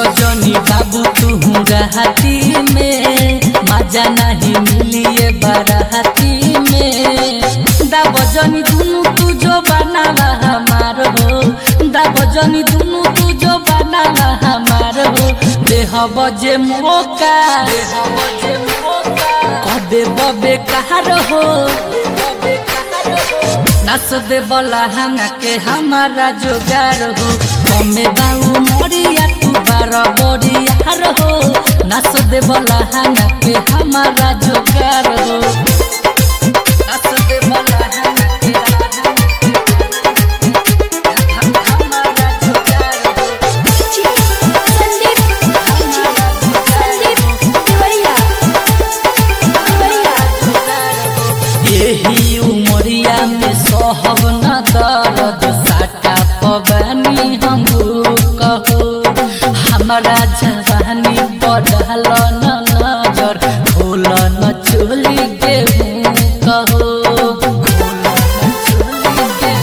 जनी बाबू तू राहती में मजा नहीं मिलिए बाराती में दाब जनी दुनू तू जो बनावा हमार हो दाब जनी दुनू तू जो बनावा हमार हो देह बजे मौका कदे बबे कहार हो नाच दे बोला हंगा के हमारा जोगार हो कमे बाऊ मोरिया तू बार बोरिया हो नाच दे बोला हंगा के हमारा जोगार हो नाच दे बोला हंगा के हमारा जोगार हो संदीप संदीप देवरिया देवरिया यही उमरिया में सोहब न दर्द साटा पवानी हम कहो हमारा जवानी बढ़ल न नजर खोल न चोली के कहो खोल न चोली के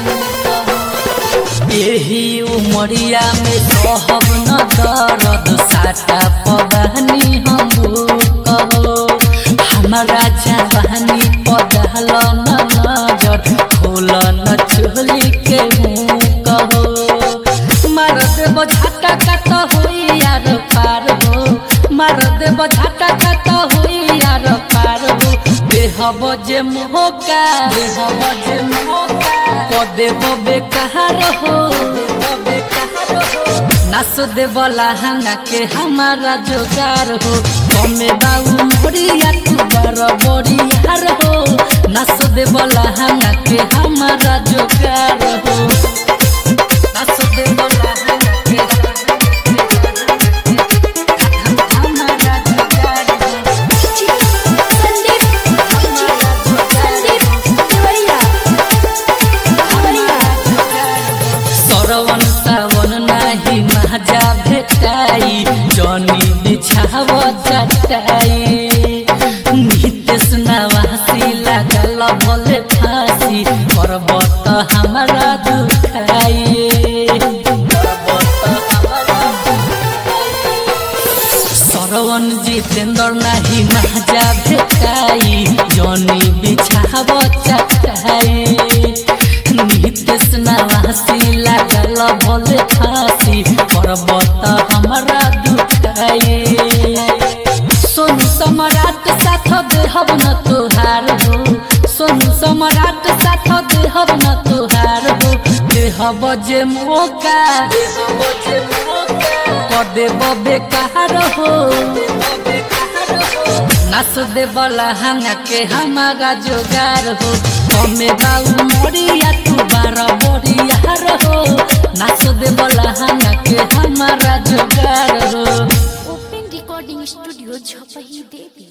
कहो। यही उमरिया में सोहब न दर्द साटा पवानी हम कहो हमारा जवानी पदल न नजर खोल न चोली के मुँह कहो मार देव झटा कट होई यार पार हो मार देव झटा कट होई यार पार हो देह बजे मोहका देह बजे मोहका पदे बबे कहार हो बबे कहार हो नाच दे बोला हंगा के हमारा जोगार हो कमे बाऊ मोरिया तू बर बोरियार हो नाच दे बोला हंगा के हमारा जोगार हो नाच दे बोला हंगा के हमारा जोगार हो संदीप संदीप देवरिया देवरिया सरवन सावन नाही महाजा भेटाई जनी बिछाव चटाई नितेश नवासी लागल भले फांसी पर्वत हमारा दुखाई पर्वत हमारा सरवन जितेंद्र नाही महाजा भेटाई जनी बिछाव चटाई नितेश नवासी लागल भले फांसी पर्वत हमारा दुखाई सोनू सम्राट साथ देहब न तोहार हो सोनू सम्राट साथ देहब न तोहार हो देहब जे मौका कदे बबे कहार हो नाच दे बोला हंगा के हमारा जोगार हो कमे बाऊ मोरिया तू बार बोरियार हो नाच दे बोला हंगा के हमारा जोगार हो ओपन रिकॉर्डिंग स्टूडियो झपही देवी